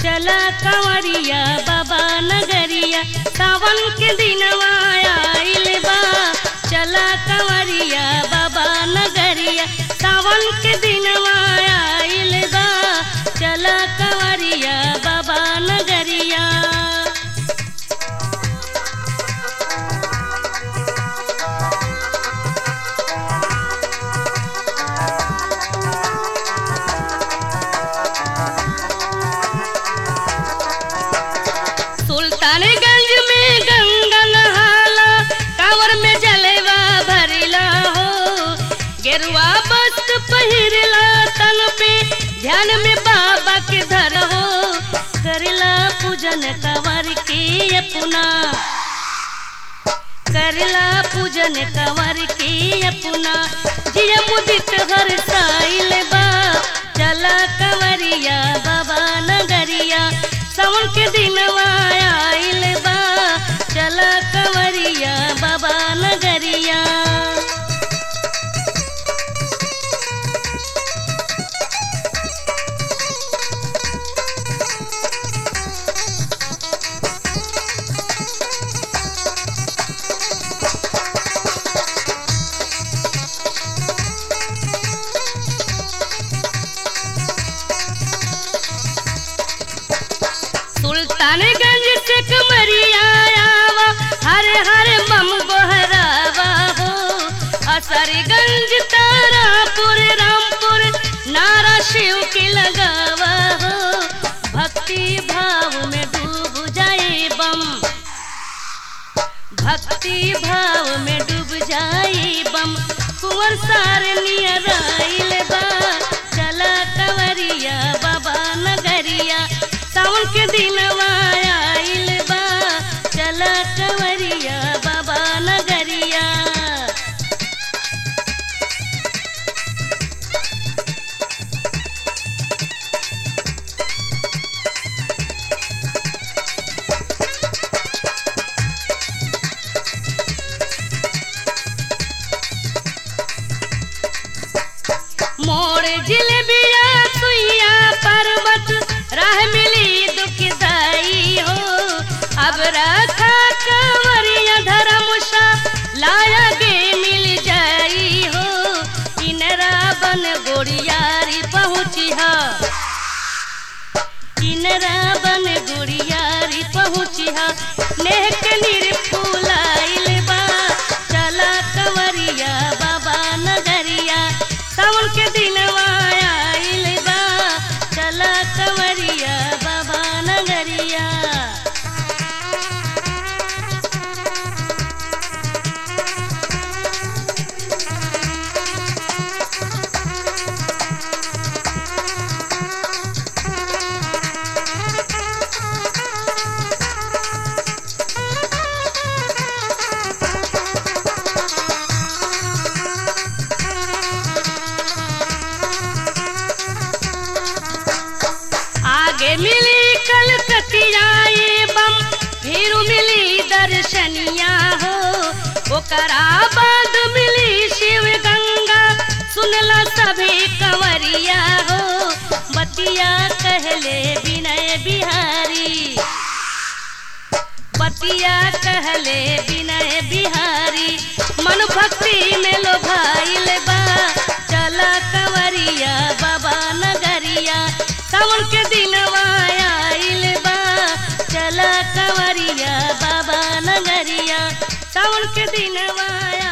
चला कंवरिया बाबा नगरिया सावन के दिनवा आइल बा चला कंवरिया बाबा नगरिया सावन के दिनवा आइल बा चला कंवरिया बाबा नगरिया सुल्तानगंज में गंगा नहाला कांवर में जलेवा भरिला हो गेरुआ वस्त्र पहिरला तन पे ध्यान में बाबा के धर हो करला पूजन कंवर के अपना करला पूजन कंवर के अपना जिया मुदित हर साइल बा चला कंवरिया बाबा नगरिया सावन के दिनवा आइल बा चला कंवरिया बाबा नगरिया सुल्तानगंज से कमरिया आवा हर हर मम गोहरावा हो असरगंज तारापुर रामपुर नारा शिव के लगावा हो भक्ति भाव में डूब जाए बम भक्ति भाव में डूब जाए बम कुंवर सार नियर आइल बा चला कंवरिया बाबा नगरिया सावन के दिनवा आइल बा चला कंवरिया बाबा नगरिया मोर जिलेबिया सुइया पर्वत राह मिली दुखदाई हो अब रखा कंवरिया धर्मशा लाया गे मिल जाई हो इनरा बन गोड़ियारी पहुँची हा इनरा बन गोड़ियारी पहुँची हा नेह के निर फूलाइल बा चला कंवरिया बाबा नगरिया सावन के दिनवा आइल बा चला कंवरिया बाबा नगरिया आगे मिली कलकतिया ये बम फिर मिली दर्शनिया हो ओकरा बाद मिली शिव गंगा सुनला सभी कंवरिया हो बतिया कहले विनय बिहारी बतिया कहले विनय बिहारी मन भक्ति में लोभाइल बा चला कंवरिया बाबा नगरिया सावन के दिनवा आइल बा चला कंवरिया बाबा नगरिया सावन के दिनवा